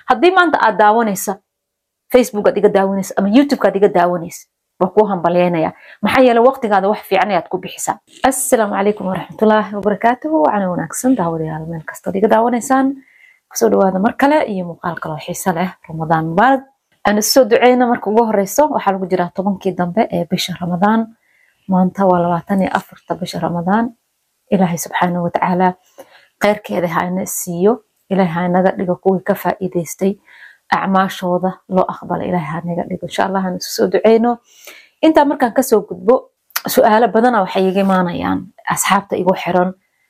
haddii maanta aad daawanaysa facebook aad iga daawanaysa ama youtube aad iga daawanaysa waa kuu hambalyeynaya maxaa yeele waqtigaada wax fiican ayaad ku bixisaa assalaamu calaykum waraxmatullaahi wabarakaatuhu waxaana wanaagsan daawadayaal meel kastood iga daawanaysaan kusoo dhawaada mar kale iyo muuqaal kaloo xiiso leh ramadaan mubaarak aan isoo duceyna marka ugu horeyso waxaa lagu jiraa tobankii dambe ee bisha ramadaan maanta waa labaatan iyo afarta bisha ramadaan ilaahay subxaana watacaala kheyrkeeda haina siiyo ilaahay hainaga dhigo kuwii ka faa'iidaystay acmaashooda loo aqbala ilaahay hanaga dhigo insha allah aan isu soo duceyno intaa markaan kasoo gudbo su-aalo badana waxay iga imaanayaan asxaabta igu xiran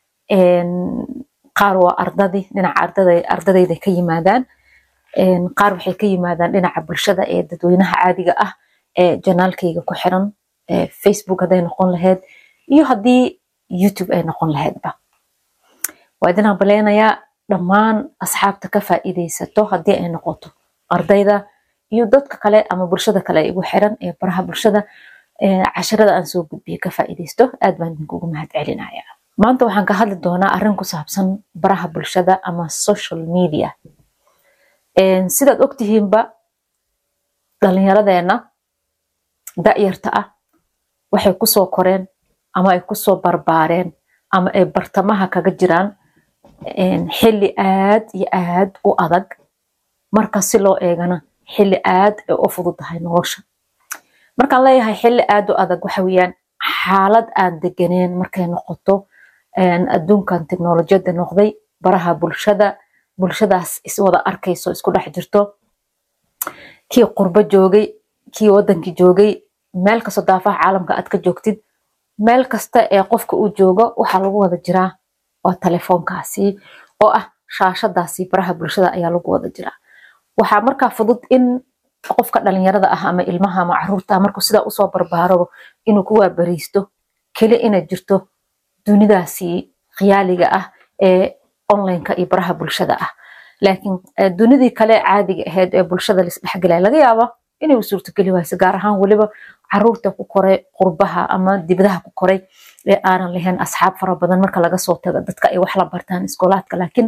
qaar waa ardadii dhinaca ardadayda ka yimaadaan qaar waxay ka yimaadaan dhinaca bulshada ee dadweynaha caadiga ah ee janaalkayga ku xiran facebook hadday noqon lahayd iyo haddii youtube ay noqon lahaydba waa idin hambaleynayaa dhammaan asxaabta ka faa'iidaysato haddii ay noqoto ardayda iyo dadka kale ama bulshada kale igu xiran ee baraha bulshada casharada aan soo gudbiyo ka faa'iidaysto aad baan idinkugu mahad celinaya maanta waxaan ka hadli doonaa arrin ku saabsan baraha bulshada ama social media sidaad ogtihiinba dhalinyaradeenna da'yarta ah waxay kusoo koreen ama ay kusoo barbaareen ama ay bartamaha kaga jiraan xilli aad iyo aad u adag marka si loo eegana xilli aad ay u fududahay nolosha markaan leeyahay xilli aad u adag waxa weeyaan xaalad aan deganeen markay noqoto adduunkan teknolojiyadda noqday baraha bulshada bulshadaas iswada arkayso isku dhex jirto kii qurbo joogay kii wadankii joogay meel kastoo daafaha caalamka aad ka joogtid meel kasta ee qofka uu joogo waxaa lagu wada jiraa waa telefoonkaasi oo ah shaashadaasi baraha bulshada ayaa lagu wada jiraa waxaa markaa fudud in qofka dhalinyarada ah ama ilmaha ama caruurta markuu sidaa usoo barbaaro inuu ku waabariisto keli inay jirto dunidaasi khiyaaliga ah ee onlineka iyo baraha bulshada ah laakiin dunidii kale caadiga ahayd ee bulshada laisdhexgelaya laga yaaba inay u suurtogeli wayso gaar ahaan weliba caruurta ku koray qurbaha ama dibadaha ku koray ee aanan lahayn asxaab fara badan marka laga soo tago dadka ay wax la bartaan iskoolaadka laakiin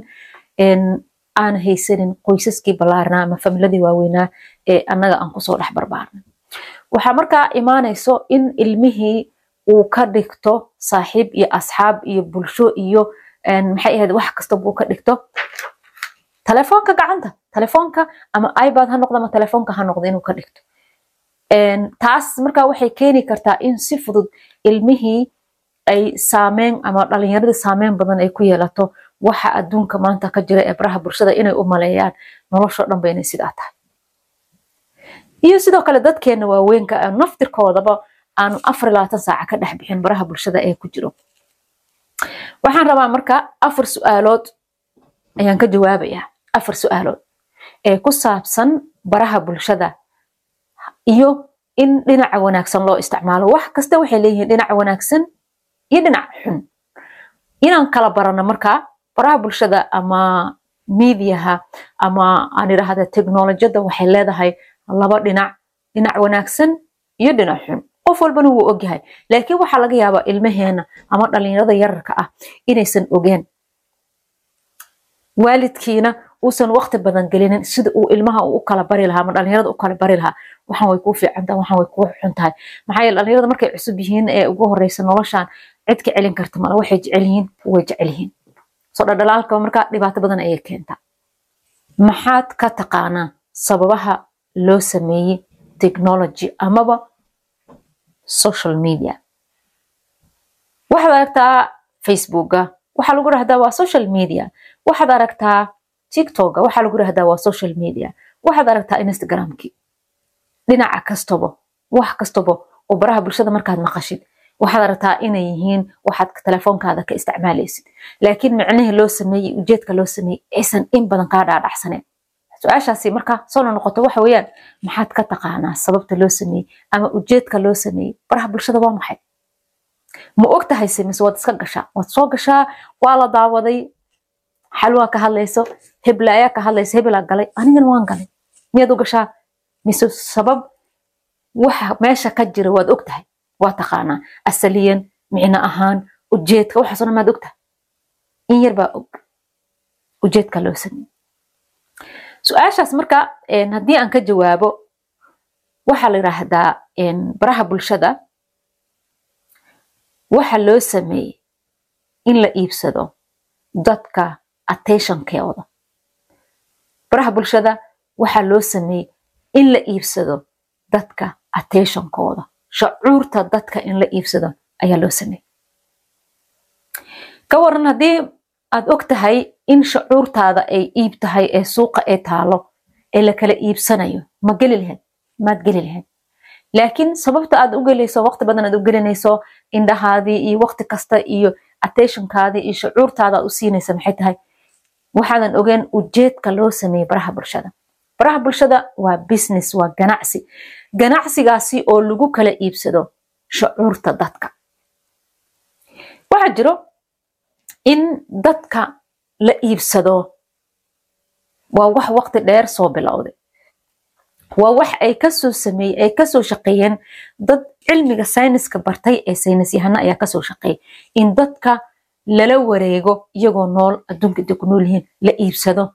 aan haysanin qoysaskii ballaarnaa ama familiadii waaweynaa ee annaga aan kusoo dhex barbaarnay waxaa markaa imaanayso in ilmihii uu ka dhigto saaxiib iyo asxaab iyo bulsho iyo maxay ahayd wax kastaba uu ka dhigto telefoonka gacanta telefoonka ama ibad ha noqdo ama telefoonka ha noqdo inuu ka dhigto taas markaa waxay keeni kartaa in si fudud ilmihii ay saameyn ama dhalinyaradii saameyn badan ay ku yeelato waxa adduunka maanta ka jira ee baraha bulshada inay u maleeyaan noloshoo dhanba inay sidaa tahay iyo sidoo kale dadkeena waaweynka naftirkoodaba aanu afar iyo labaatan saaca ka dhex bixin baraha bulshada ee ku jiro waxaan rabaa marka afar su-aalood ayaan ka jawaabayaa afar su-aalood ee ku saabsan baraha bulshada iyo in dhinaca wanaagsan loo isticmaalo wax kasta waxay leeyihiin dhinaca wanaagsan iyo dhinac xun inaan kala barano markaa baraha bulshada ama miidiyaha ama aan idhaahda teknolojiyadda waxay leedahay laba dhinac dhinac wanaagsan iyo dhinac xun qof walbana wuu ogyahay laakiin waxaa laga yaabaa ilmaheena ama dhalinyarada yararka ah inaysan ogeen waalidkiina uusan waqti badan gelinin sida uu ilmaha u kala bari lahaa ama dhalinyarada u kala bari lahaa waxaan way kuu fiican tahay waxaan way kuu xun tahay maxaa yeele dhalinyarada markay cusub yihiin ee ugu horeysa noloshan cid ka celin karta mala waxay jecel yihiin way jecel yihiin soo dhaldhalaalka markaa dhibaato badan ayay keentaa maxaad ka taqaanaa sababaha loo sameeyey technology amaba social media waxaad aragtaa facebooka waxaa lagu dhahdaa waa social media waxaad aragtaa tiktoka waxaa lagu dhahdaa waa social media waxaad aragtaa instagramki dhinaca kastaba wax kastaba oo baraha bulshada markaad maqashid waxaad aragtaa inay yihiin waxaad telefoonkaada ka isticmaalaysid laakiin micnihii loo sameeyey ujeedka loo sameeyey aysan in badan kaa dhaadhacsaneen su-aashaasi marka soo noqoto waxa weeyaan maxaad ka taqaanaa sababta loo sameeyey ama ujeedka loo sameeyey baraha bulshada waa maxay ma og tahay se mise waad iska gashaa waad soo gashaa waa la daawaday xalwaa ka hadlayso hebla ayaa ka hadlayso hebelaa galay anigana waan galay miyaad u gashaa mise sabab waxa meesha ka jira waad og tahay waa taqaanaa asaliyan micno ahaan ujeedka waxaasoo dhan maad og tahay in yar baa og ujeedka loo sameeyey su-aashaas marka haddii aan ka jawaabo waxaa la yidhaahdaa baraha bulshada waxa loo sameeyey in la iibsado dadka attentionkooda baraha bulshada waxaa loo sameeyey in la iibsado dadka attentionkooda shacuurta dadka in la iibsado ayaa loo sameeyey ka waran haddii aad og tahay in shacuurtaada ay iib tahay ee suuqa ee taalo ee la kala iibsanayo ma geli lahayd maad geli lahayd laakiin sababta aad u gelayso waqti badan aad u gelinayso indhahaadii iyo waqti kasta iyo attentionkaadii iyo shacuurtaada aad u siinaysa maxay tahay waxaadan ogeen ujeedka loo sameeyey baraha bulshada baraha bulshada waa business waa ganacsi ganacsigaasi oo lagu kala iibsado shacuurta dadka waxaa jiro in dadka la iibsado waa wax waqti dheer soo bilowday waa wax ay kasoo sameeyey ay kasoo shaqeeyeen dad cilmiga sayniska bartay ee saynis yahana ayaa kasoo shaqeeyay in dadka lala wareego iyagoo nool adduunka intay ku nool yihiin la iibsado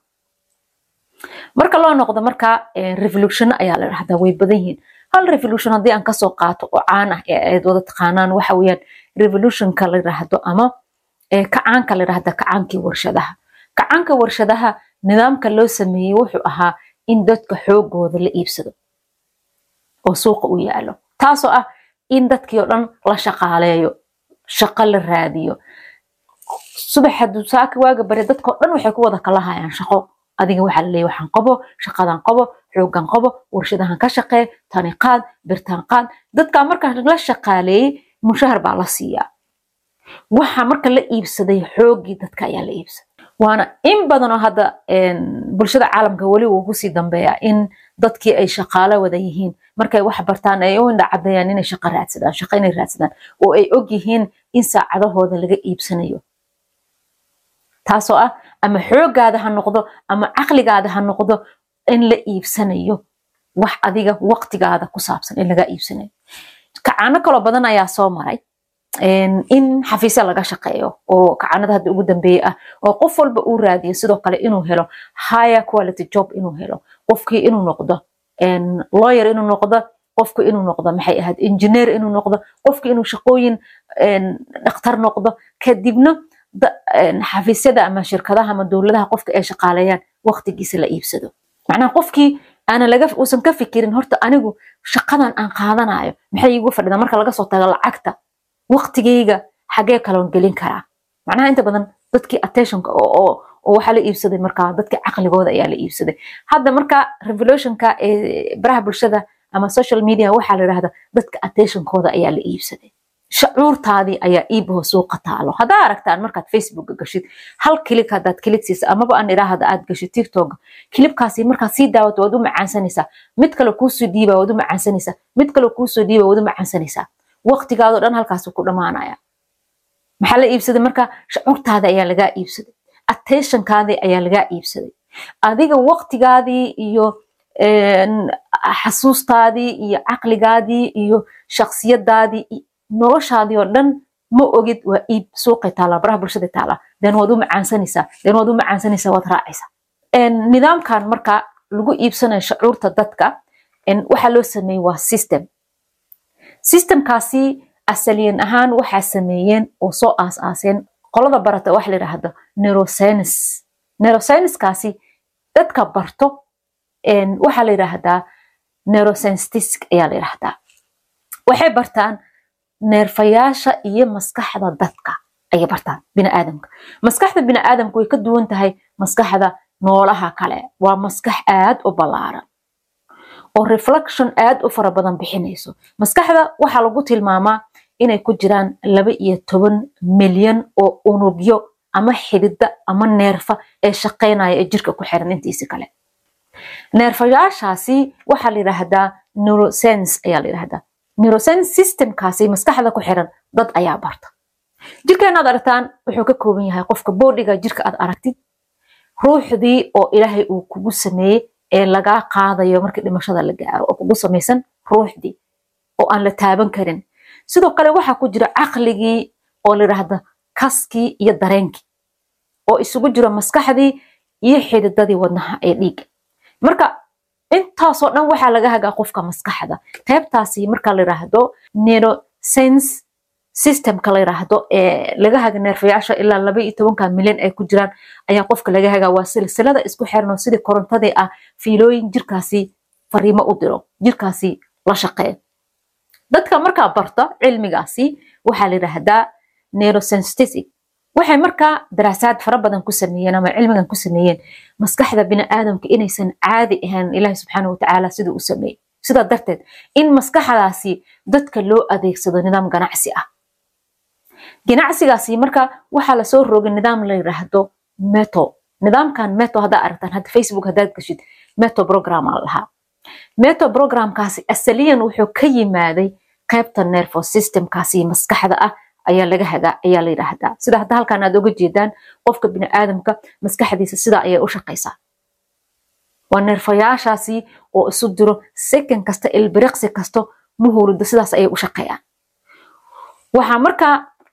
marka loo noqdo marka revolution ayaa la dhahdaa way badan yihiin hal revolution haddii aan kasoo qaato oo caan ah ee aad wada taqaanaan waxa weeyaan revolutionka la yidhaahdo ama kacaanka la yidhahda kacaankii warshadaha kacaanka warshadaha nidaamka loo sameeyey wuxuu ahaa in dadka xoogooda la iibsado oo suuqa u yaalo taasoo ah in dadkii oo dhan la shaqaaleeyo shaqo la raadiyo subaxa dusaaka waaga bare dadkao dhan waxay ku wada kala hayaan shaqo adiga waxaa la leeyahy waxaan qabo shaqadan qabo xoogan qabo warshadahan ka shaqee tani qaad birtaan qaad dadkaa markaa la shaqaaleeyey mushahar baa la siiyaa waxa marka la iibsaday xoogii dadka ayaa la iibsaday waana in badanoo hadda bulshada caalamka weli wuu kusii dambeeya in dadkii ay shaqaalo wada yihiin markay wax bartaan ay u indhacadeeyaan inay shaqo raadsadaan shaqo inay raadsadaan oo ay og yihiin in saacadahooda laga iibsanayo taasoo ah ama xoogaada ha noqdo ama caqligaada ha noqdo in la iibsanayo wax adiga waqtigaada ku saabsan in laga iibsanayo kacaano kaloo badan ayaa soo maray in xafiisya laga shaqeeyo oo kacanada hadda ugu dambeeye ah oo qof walba uu raadiyo sidoo kale inuu helo higher quality job inuu helo qofkii inuu noqdo lawyer inuu noqdo qofku inuu noqdo maxay ahayd engineer inuu noqdo qofki inuu shaqooyin dhakhtar noqdo kadibna xafiisyada ama shirkadaha ama dowladaha qofka ay shaqaaleeyaan waqtigiisa la iibsado macnaha qofkii aanan laga uusan ka fikirin horta anigu shaqadan aan qaadanayo maxay iigu fadhidaa marka laga soo tago lacagta waqtigayga xagee kaloon gelin karaa macnaha inta badan dadkii attentionka oo waxaa la iibsaday markaa dadkii caqligooda ayaa la iibsaday hadda marka revolutionka ee baraha bulshada ama social media waxaa la yidhahda dadka attentionkooda ayaa la iibsaday shacuurtaadii ayaa iibaho suuqa taalo haddaa aragtaan markaad facebooka gashid hal kilig haddaad kilig siisa amaba aan idhaahda aad gashid tiktok kilibkaasi markaad sii daawato waad u macaansanaysaa mid kale kuusoo dhiiba waad u macaansanaysaa mid kale kuusoo dhiiba waad u macaansanaysaa waqtigaadoo dhan halkaasuu ku dhammaanaya maxaa la iibsaday marka shacuurtaada ayaa lagaa iibsaday attentionkaadii ayaa lagaa iibsaday adiga waqtigaadii iyo xasuustaadii iyo caqligaadii iyo shaksiyadaadii noloshaadii oo dhan ma ogid waa iib suuqay taala baraha bulshada taala den waad u macaansanaysaa den waad u macaansanaysaa waad raacaysaa nidaamkan marka lagu iibsanayo shacuurta dadka waxaa loo sameeyey waa system systemkaasi asaliyan ahaan waxaa sameeyeen oo soo aas-aaseen qolada barata waxa la yidhaahdo neuroscience neuroscienceskaasi dadka barto waxaa la yidhaahdaa neuroscientistic ayaa la yidhaahdaa waxay bartaan neerfayaasha iyo maskaxda dadka ayay bartaan biniaadamka maskaxda biniaadamka way ka duwan tahay maskaxda noolaha kale waa maskax aad u ballaaran oo reflection aad u fara badan bixinayso maskaxda waxaa lagu tilmaamaa inay ku jiraan laba iyo toban milyan oo unugyo ama xidida ama neerfa ee shaqaynaya ee jirka ku xiran intiisi kale neerfayaashaasi waxaa la yidhaahdaa neurosense ayaa la yidhahdaa neurosense systemkaasi maskaxda ku xiran dad ayaa barta jirkeenaad aragtaan wuxuu ka kooban yahay qofka boodhiga jirka aad aragtid ruuxdii oo ilaahay uu kugu sameeyey ee lagaa qaadayo markii dhimashada la gaaro oo kugu samaysan ruuxdii oo aan la taaban karin sidoo kale waxaa ku jira caqligii oo la yidhaahda kaskii iyo dareenkii oo isugu jiro maskaxdii iyo xididadii wadnaha ee dhiigga marka intaasoo dhan waxaa laga hagaa qofka maskaxda qaybtaasi marka la yiraahdo neurosense systemka la yiraahdo ee laga haga neerfayaasha ilaa laba iyo tobanka milyan ay ku jiraan ayaa qofka laga hagaa waa silsilada isku xiran oo sidii korontadii ah fiilooyin jirkaasi fariimo u diro jirkaasi la shaqeeya dadka markaa barta cilmigaasi waxaa la yiraahdaa neurosensitic waxay markaa daraasaad fara badan ku sameeyeen ama cilmigan ku sameeyeen maskaxda biniaadamka inaysan caadi ahayn ilaahi subxaana watacaala siduu u sameeyey sidaa darteed in maskaxdaasi dadka loo adeegsado nidaam ganacsi ah ganacsigaasi marka waxaa lasoo rogay nidaam la yiraahdo meto nidaamkan meto haddaa aragtaan hadda facebook haddaad gashid meto program aa lahaa meto programkaasi asaliyan wuxuu ka yimaaday qaybta nervo systemkaasi maskaxda ah ayaa laga hagaa ayaa la yidhaahdaa sida hadda halkan aad oga jeedaan qofka biniaadamka maskaxdiisa sidaa ayay u shaqaysaa waa neerfayaashaasi oo isu diro second kasta ilbiriqsi kasto muhuurida sidaas ayay u shaqeeyaan waxaa markaa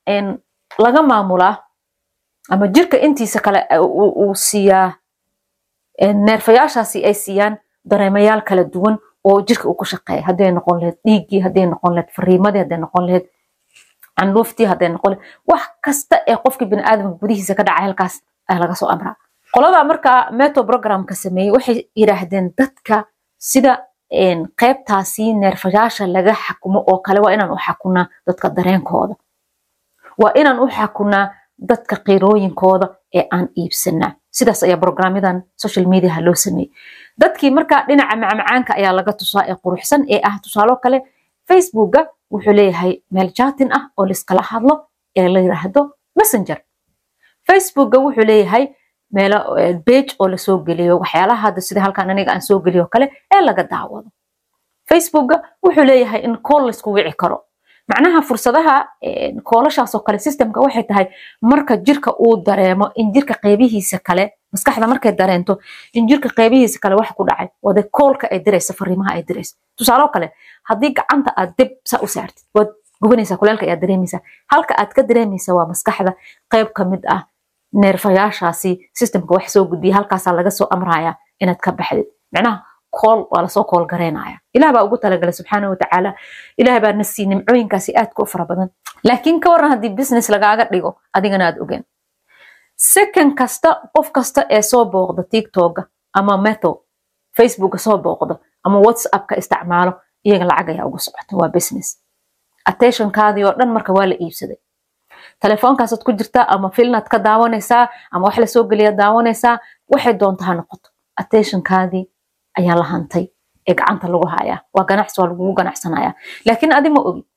laga maamulaa ama jirka intiisa kale uu siiyaa neerfayaashaasi ay siiyaan dareemayaal kala duwan oo jirka uu ku shaqeeya hadday noqon laheyd dhiiggii hadday noqon laheyd fariimadii hadday noqon laheyd candhuuftii hadday noqon laheyd wax kasta ee qofka biniaadamka gudihiisa ka dhacay halkaas ayaa laga soo amraa qoladaa markaa meto programka sameeyey waxay yidhaahdeen dadka sida qaybtaasi neerfayaasha laga xakumo oo kale waa inaan u xakunaa dadka dareenkooda waa inaan u xakunaa dadka qiirooyinkooda ee aan iibsanaa sidaas ayaa brograamyadan social mediaha loo sameeyey dadkii markaa dhinaca macmacaanka ayaa laga tusaa ee quruxsan ee ah tusaalo kale facebooka wuxuu leeyahay meel jaatin ah oo liskala hadlo ee la yiraahdo messenger facebooka wuxuu leeyahay meelo bage oo lasoo geliyo waxyaalaha hadda sida halkan aniga aan soo geliyo kale ee laga daawado facebooka wuxuu leeyahay in kool laysku wici karo macnaha fursadaha koolashaasoo kale systemka waxay tahay marka jirka uu dareemo in jirka qeybihiisa kale maskaxda markay dareento in jirka qeybihiisa kale wax ku dhacay wade koolka ay diraysa fariimaha ay diraysa tusaalo kale haddii gacanta aad dib sa u saartid waad gubanaysaa kuleelka ayaad dareemaysaa halka aad ka dareemaysa waa maskaxda qeyb ka mid ah neerfayaashaasi systemka wax soo gudbiya halkaasaa laga soo amraya inaad ka baxdid macnaha kool waa lasoo kool gareynaya ilah baa ugu talagalay subxaana watacaala ilah baa nasii nimcooyinkaasi aadka u fara badan laakiin ka waran haddii business lagaaga dhigo adigana aad ogeen second kasta qof kasta ee soo booqda tiktoka ama meto facebooka soo booqdo ama whatsappka isticmaalo iyaga lacag ayaa ugu socota waa business attentionkaadii oo dhan marka waa la iibsaday telefoonkaasad ku jirtaa ama filnaad ka daawanaysaa ama wax lasoo geliya daawanaysaa waxay doonta ha noqoto attentionkaadii ayaa la hantay ee gacanta lagu hayaa waa ganacsi waa lagugu ganacsanaya laakiin adi ma ogi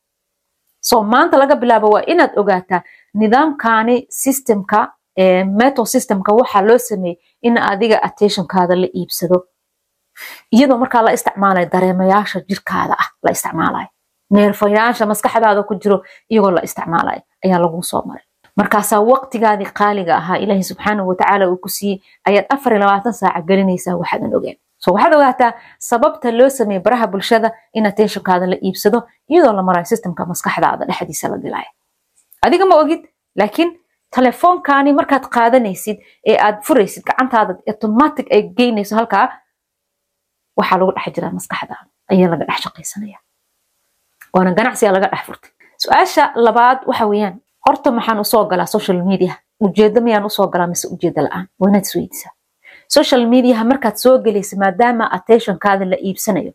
so maanta laga bilaabo waa inaad ogaataa nidaamkani systemka meto systemka waxaa loo sameeyey in adiga attentionkaada la iibsado iyadoo markaa la isticmaalayo dareemayaasha jirkaada ah la isticmaalayo neerfayaasha maskaxdaada ku jiro iyagoo la isticmaalayo ayaa lagu soo maray markaasaa waqtigaadii qaaliga ahaa ilaahi subxaanahu watacaala uu ku siiyey ayaad afar iyo labaatan saaca gelinaysaa waxaadan ogeen so waxaad ogaataa sababta loo sameeyey baraha bulshada in attentionkaada la iibsado iyadoo la marayo systemka maskaxdaada dhexdiisa la dilaya adiga ma ogid laakiin telefoonkaani markaad qaadanaysid ee aad furaysid gacantaada automatic ay geynayso halkaa waxaa lagu dhex jiraa maskaxdaada ayaa laga dhex shaqaysanaya waana ganacsiga laga dhex furtay su-aasha labaad waxa weeyaan horta maxaan usoo galaa social media ujeedo miyaan usoo galaa mise ujeedo la-aan waa inaad isweydisaa social mediaha markaad soo gelaysa maadaama attentionkaada la iibsanayo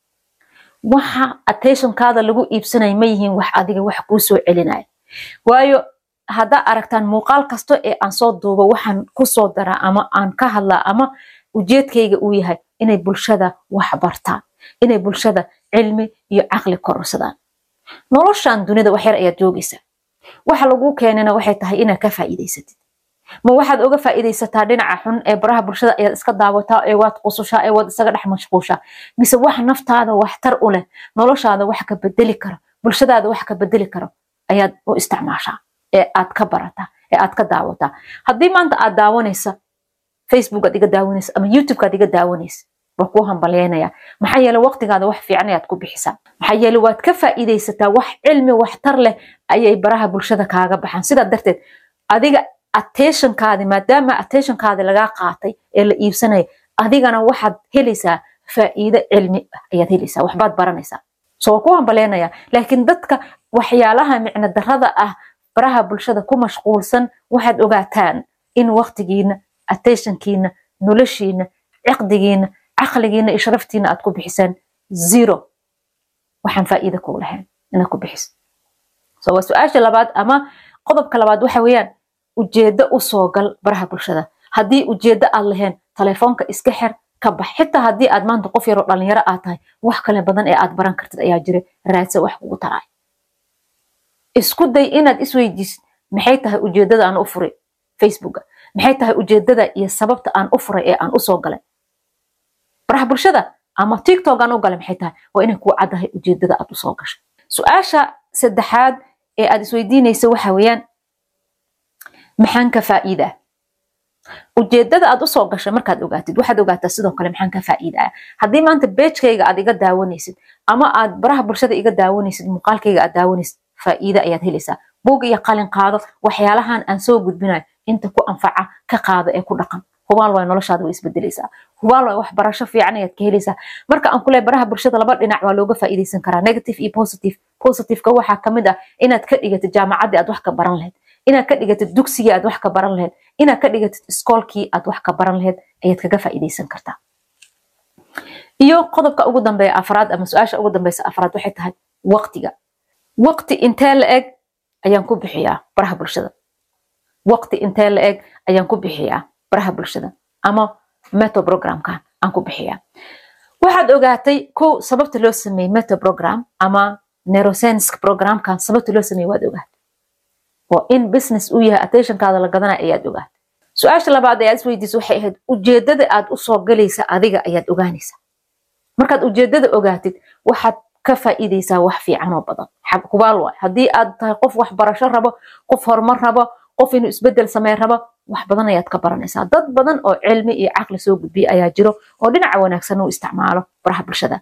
waxa attentionkaada lagu iibsanayo ma yihiin wax adiga wax kuu soo celinaya waayo haddaa aragtaan muuqaal kasto ee aan soo duubo waxaan kusoo daraa ama aan ka hadlaa ama ujeedkayga uu yahay inay bulshada wax bartaan inay bulshada cilmi iyo caqli kororsadaan noloshan dunida waxyar ayaad joogaysaa waxa laguu keenana waxay tahay inaad ka faa'iidaysatid ma waxaad oga faa'iidaysataa dhinaca xun ee baraha bulshada ayaad iska daawataa ee waad qusushaa ee waad isaga dhex mashquushaa mise wax naftaada waxtar u leh noloshaada wax ka bedeli karo bulshadaada wax ka bedeli karo ayaad u isticmaashaa ee aad ka barataa ee aad ka daawataa haddii maanta aad daawanaysa facebook aad iga daawanaysa ama youtube aad iga daawanaysa waa kuu hambalyeynaya maxaa yeele waqtigaada wax fiican ayaad ku bixisaa maxaa yeele waad ka faa'iidaysataa wax cilmi waxtar leh ayay baraha bulshada kaaga baxaan sidaa darteed adiga attentionkaadi maadaama attentionkaadi lagaa qaatay ee la iibsanaya adigana waxaad helaysaa faa'iido cilmi ah ayaad helaysaa waxbaad baranaysaa so waa ku hambaleenaya laakiin dadka waxyaalaha micno darada ah baraha bulshada ku mashquulsan waxaad ogaataan in waqtigiina attentionkiina noloshiina ciqdigiina caqligiina iyo sharaftiina aad ku bixisaan zero waxaan faa'iida kuu lahayn inaad ku bixiso so waa su-aasha labaad ama qodobka labaad waxa weeyaan ujeeddo u soo gal baraha bulshada haddii ujeeddo aad lahayn telefoonka iska xer ka bax xitaa haddii aad maanta qof yaroo dhalinyaro aad tahay wax kale badan ee aad baran kartid ayaa jira raadsa wax kugu taraay isku day inaad isweydiisid maxay tahay ujeeddada aan u furay facebooka maxay tahay ujeeddada iyo sababta aan u furay ee aan usoo galay baraha bulshada ama tiktok aan u galay maxay tahay waa inay kuu caddahay ujeeddada aad usoo gashay su-aasha saddexaad ee aad isweydiinaysa waxa weeyaan maxaan ka faa'iidaa ujeedada aad usoo gashay markaad ogaatid waxaad ogaataa sidoo kale maxaan ka faa'iidaa haddii maanta beejkayga aad iga daawanaysid ama aad baraha bulshada iga daawanaysid muuqaalkayga aad daawanaysid faa'iida ayaad helaysaa buug iyo qalin qaado waxyaalahan aan soo gudbinayo inta ku anfaca ka qaado ee ku dhaqan hubaal waay noloshaada way isbedelaysaa hubaal waay wax barasho fiican ayaad ka helaysaa marka aan kuleey baraha bulshada laba dhinac waa looga faa'iidaysan karaa negative iyo positive positiveka waxaa kamid ah inaad ka dhigatid jaamacaddii aad wax ka baran lahayd inaad ka dhigatid dugsigii aad wax ka baran lahayd inaad ka dhigatid iskoolkii aad wax ka baran lahayd ayaad kaga faa'iidaysan kartaa iyo qodobka ugu dambeeya afraad ama su-aasha ugu dambeysa afraad waxay tahay waqtiga waqti intee la eg ayaan ku bixiyaa baraha bulshada waqti intee la eg ayaan ku bixiyaa baraha bulshada ama meto programka aan ku bixiyaa waxaad ogaatay kow sababta loo sameeyey meto program ama neuroscience programkan sababta loo sameeyey waad ogaatay oo in business uu yahay attentionkaada la gadanaya ayaad ogaatay su-aasha labaad ee aad isweydiisa waxay ahayd ujeedada aad usoo galaysa adiga ayaad ogaanaysaa markaad ujeedada ogaatid waxaad ka faa'iidaysaa wax fiican oo badan hubaal waay haddii aad tahay qof wax barasho rabo qof horumar rabo qof inuu isbedel samey rabo wax badan ayaad ka baranaysaa dad badan oo cilmi iyo caqli soo gudbiya ayaa jiro oo dhinaca wanaagsan uu isticmaalo baraha bulshada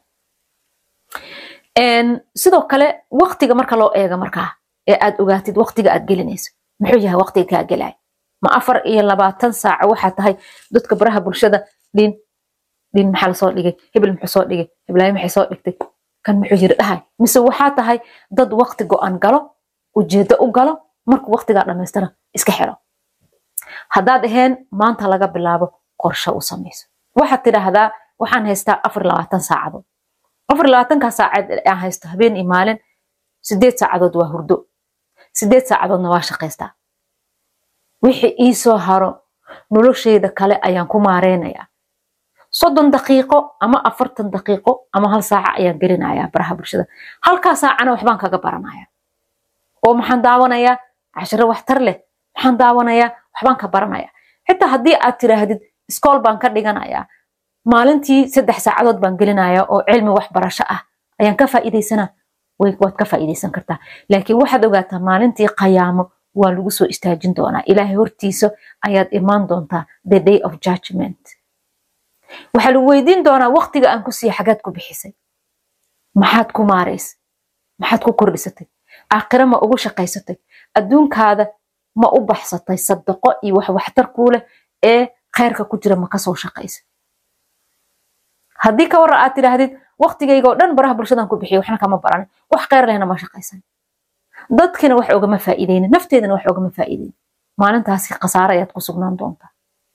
sidoo kale waqtiga marka loo eega markaa ee aad ogaatid waqtiga aad gelinayso muxuu yahay waqtiga kaa gelay ma afar iyo labaatan saaco waxaa tahay dadka baraha bulshada dhin dhin maxaa lasoo dhigay hebel muxuu soo dhigay heblaayo maxay soo dhigtay kan muxuu yiri dhahay mise waxaa tahay dad waqti go-an galo ujeedo u galo markuu waqtigaa dhammaystana iska xiro haddaad aheen maanta laga bilaabo qorshe u samayso waxaad tidhaahdaa waxaan haystaa afar labaatan saacadood afar labaatankaa saacadood aan haysto habeen iyo maalin sideed saacadood waa hurdo sideed saacadoodna waa shaqaystaa wixii ii soo haro noloshayda kale ayaan ku maareynayaa soddon daqiiqo ama afartan daqiiqo ama hal saaca ayaan gelinayaa baraha bulshada halkaa saacana waxbaan kaga baranaya oo maxaan daawanayaa cashiro waxtar leh maxaan daawanayaa waxbaan ka baranaya xitaa haddii aad tiraahdid iskool baan ka dhiganayaa maalintii saddex saacadood baan gelinaya oo cilmi waxbarasho ah ayaan ka faa'iidaysana waad ka faa'iidaysan kartaa laakiin waxaad ogaataa maalintii qayaamo waa lagu soo istaajin doonaa ilaahay hortiisa ayaad imaan doontaa the day of judgment waxaa lagu weydiin doonaa waqtiga aan ku siiya xagaad ku bixisay maxaad ku maaraysay maxaad ku kordhisatay aakhire ma ugu shaqaysatay adduunkaada ma u baxsatay sadaqo iyo wax waxtar kuu leh ee khayrka ku jira ma kasoo shaqaysa haddii ka warra aad tidhaahdid waqtigayga oo dhan baraha bulshadan ku bixiyo waxna kama baranin wax khayr lehna ma shaqaysan dadkina wax ogama faa'iideynin nafteedana wax ogama faa'iideynin maalintaasi khasaare ayaad ku sugnaan doontaa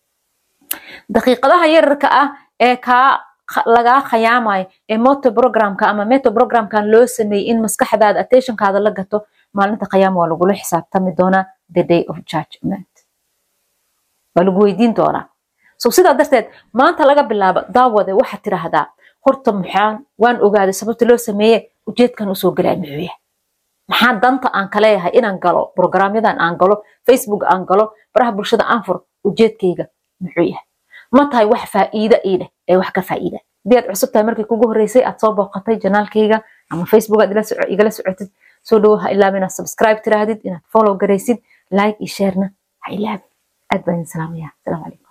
daqiiqadaha yararka ah ee kaa lagaa khayaamayo ee moto programka ama meto programkan loo sameeyey in maskaxdaada attentionkaada la gato maalinta khayaama waa lagula xisaabtami doonaa the day of judgment waa lagu weydiin doonaa so sidaa darteed maanta laga bilaabo daawade waxaad tiraahdaa horta maxaan waan ogaaday sababta loo sameeye ujeedkan usoo galaya muxuu yahay maxaa danta aan ka leeyahay inaan galo programyadan aan galo facebook aan galo baraha bulshada aan furo ujeedkayga muxuu yahay ma tahay wax faa'iida ii leh ee wax ka faa'iida haddii aad cusub tahay markii kugu horreysay aad soo booqatay janaalkayga ama facebook aad igala socotid soo dhowo ha ilaaba inaad subscribe tiraahdid inaad follow garaysid like iyo sharena ha ilaabin aad baan idin salaamaya asalaamu calaykum